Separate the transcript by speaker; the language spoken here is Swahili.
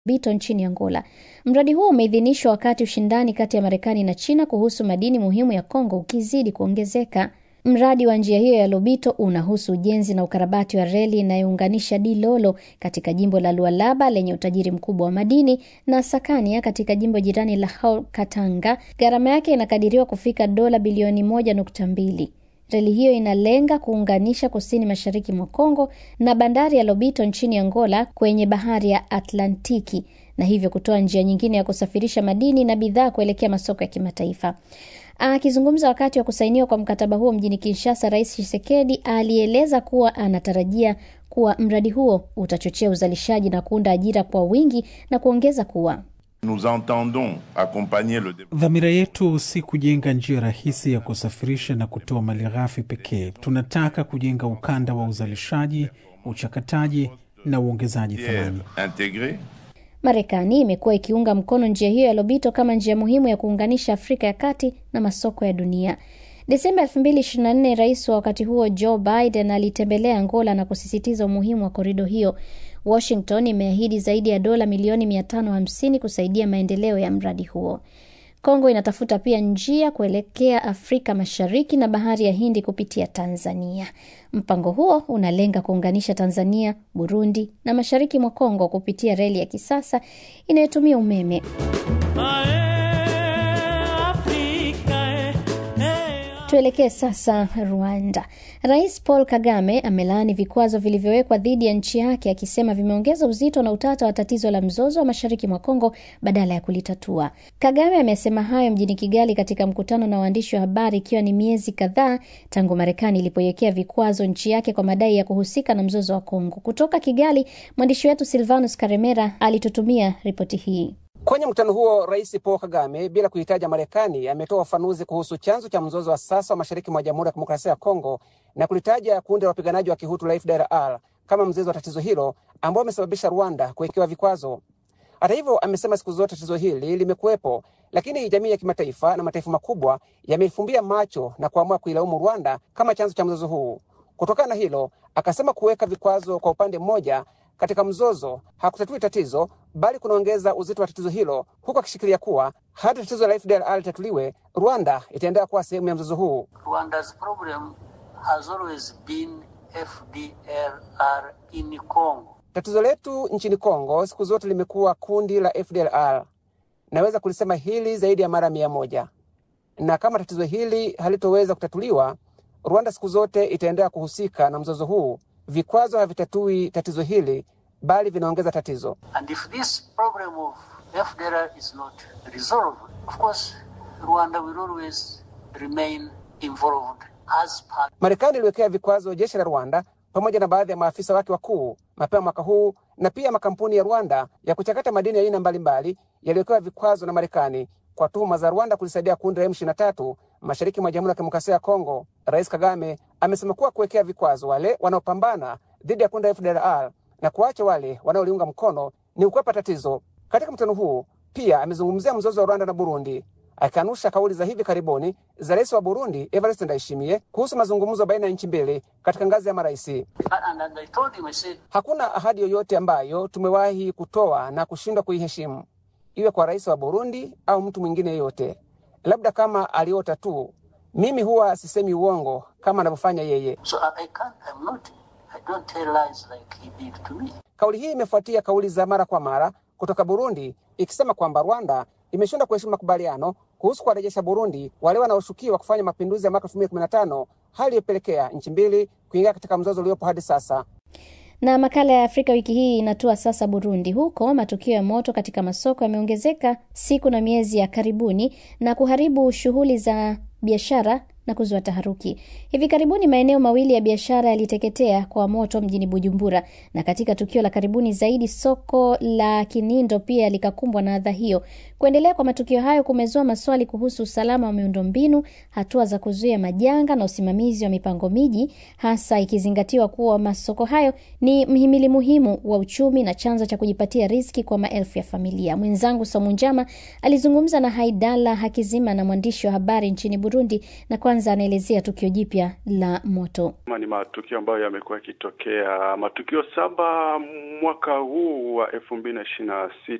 Speaker 1: Bito nchini Angola. Mradi huo umeidhinishwa wakati ushindani kati ya Marekani na China kuhusu madini muhimu ya Kongo ukizidi kuongezeka. Mradi wa njia hiyo ya Lobito unahusu ujenzi na ukarabati wa reli inayounganisha Dilolo katika jimbo la Lualaba lenye utajiri mkubwa wa madini na Sakania katika jimbo jirani la Haut Katanga. Gharama yake inakadiriwa kufika dola bilioni moja nukta mbili. Reli hiyo inalenga kuunganisha kusini mashariki mwa Kongo na bandari ya Lobito nchini Angola kwenye bahari ya Atlantiki na hivyo kutoa njia nyingine ya kusafirisha madini na bidhaa kuelekea masoko ya kimataifa. Akizungumza wakati wa kusainiwa kwa mkataba huo mjini Kinshasa, Rais Tshisekedi alieleza kuwa anatarajia kuwa mradi huo utachochea uzalishaji na kuunda ajira kwa wingi na kuongeza kuwa
Speaker 2: Nous entendons accompagner le
Speaker 3: Dhamira yetu si kujenga njia rahisi ya kusafirisha na kutoa malighafi pekee. Tunataka kujenga ukanda wa uzalishaji, uchakataji na uongezaji thamani.
Speaker 2: intégré
Speaker 1: Marekani imekuwa ikiunga mkono njia hiyo ya Lobito kama njia muhimu ya kuunganisha Afrika ya Kati na masoko ya dunia. Desemba 2024, rais wa wakati huo Joe Biden alitembelea Angola na kusisitiza umuhimu wa korido hiyo. Washington imeahidi zaidi ya dola milioni 550 kusaidia maendeleo ya mradi huo. Kongo inatafuta pia njia kuelekea Afrika Mashariki na bahari ya Hindi kupitia Tanzania. Mpango huo unalenga kuunganisha Tanzania, Burundi na mashariki mwa Kongo kupitia reli ya kisasa inayotumia umeme. Tuelekee sasa Rwanda. Rais Paul Kagame amelaani vikwazo vilivyowekwa dhidi ya nchi yake akisema vimeongeza uzito na utata wa tatizo la mzozo wa mashariki mwa Kongo badala ya kulitatua. Kagame amesema hayo mjini Kigali katika mkutano na waandishi wa habari ikiwa ni miezi kadhaa tangu Marekani ilipoiwekea vikwazo nchi yake kwa madai ya kuhusika na mzozo wa Kongo. Kutoka Kigali, mwandishi wetu Silvanus Karemera alitutumia ripoti hii.
Speaker 4: Kwenye mkutano huo, Rais Paul Kagame bila kuhitaja Marekani ametoa ufafanuzi kuhusu chanzo cha mzozo wa sasa wa mashariki mwa Jamhuri ya Kidemokrasia ya Kongo na kulitaja kundi la wapiganaji wa Kihutu la FDLR kama mzizi wa tatizo hilo ambao umesababisha Rwanda kuwekewa vikwazo. Hata hivyo, amesema siku zote tatizo hili limekuwepo, lakini jamii ya kimataifa na mataifa makubwa yameifumbia macho na kuamua kuilaumu Rwanda kama chanzo cha mzozo huu. Kutokana na hilo, akasema kuweka vikwazo kwa upande mmoja katika mzozo hakutatui tatizo bali kunaongeza uzito wa tatizo hilo, huku akishikilia kuwa hadi tatizo la FDLR litatuliwe, Rwanda itaendelea kuwa sehemu ya mzozo huu.
Speaker 5: Rwanda's problem has always been FDLR in Congo.
Speaker 4: Tatizo letu nchini Kongo siku zote limekuwa kundi la FDLR. Naweza kulisema hili zaidi ya mara mia moja, na kama tatizo hili halitoweza kutatuliwa, Rwanda siku zote itaendelea kuhusika na mzozo huu. Vikwazo havitatui tatizo hili bali vinaongeza tatizo.
Speaker 5: And if this problem of FDLR is not resolved, of course, Rwanda will always remain involved as part.
Speaker 4: Marekani iliwekea vikwazo jeshi la Rwanda pamoja na baadhi ya maafisa wake wakuu mapema mwaka huu, na pia makampuni ya Rwanda ya kuchakata madini ya aina mbalimbali yaliwekewa vikwazo na Marekani kwa tuhuma za Rwanda kulisaidia kundi la M23 mashariki mwa Jamhuri ya Kidemokrasia ya Kongo. Rais Kagame amesema kuwa kuwekea vikwazo wale wanaopambana dhidi ya kundi la FDLR na kuacha wale wanaoliunga mkono ni ukwepa tatizo. Katika mkutano huu pia amezungumzia mzozo wa Rwanda na Burundi, akikanusha kauli za hivi karibuni za rais wa Burundi Evariste Ndayishimiye kuhusu mazungumzo baina ya nchi mbili katika ngazi ya marais.
Speaker 5: And, and I told him, I said,
Speaker 4: Hakuna ahadi yoyote ambayo tumewahi kutoa na kushindwa kuiheshimu, iwe kwa rais wa Burundi au mtu mwingine yeyote, labda kama aliota tu. Mimi huwa sisemi uongo kama anavyofanya yeye.
Speaker 5: so I, I can't, I'm not, I don't tell lies like he did to me.
Speaker 4: Kauli hii imefuatia kauli za mara kwa mara kutoka Burundi ikisema kwamba Rwanda imeshindwa kuheshimu makubaliano kuhusu kuwarejesha Burundi wale wanaoshukiwa kufanya mapinduzi ya mwaka 2015, hali iliyopelekea nchi mbili kuingia katika mzozo uliopo hadi sasa.
Speaker 1: Na makala ya Afrika wiki hii inatua sasa Burundi. Huko matukio ya moto katika masoko yameongezeka siku na miezi ya karibuni na kuharibu shughuli za biashara na kuzua taharuki. Hivi karibuni maeneo mawili ya biashara yaliteketea kwa moto mjini Bujumbura, na katika tukio la karibuni zaidi soko la Kinindo pia likakumbwa na adha hiyo. Kuendelea kwa matukio hayo kumezua maswali kuhusu usalama wa miundombinu, hatua za kuzuia majanga na usimamizi wa mipango miji, hasa ikizingatiwa kuwa masoko hayo ni mhimili muhimu wa uchumi na chanzo cha kujipatia riziki kwa maelfu ya familia. Mwenzangu Somu Njama alizungumza na Haidala Hakizima na mwandishi wa habari nchini Burundi, na kwanza kwanza anaelezea tukio jipya la moto.
Speaker 6: Ni matukio ambayo yamekuwa yakitokea, matukio saba mwaka huu wa elfu mbili na ishirini na sita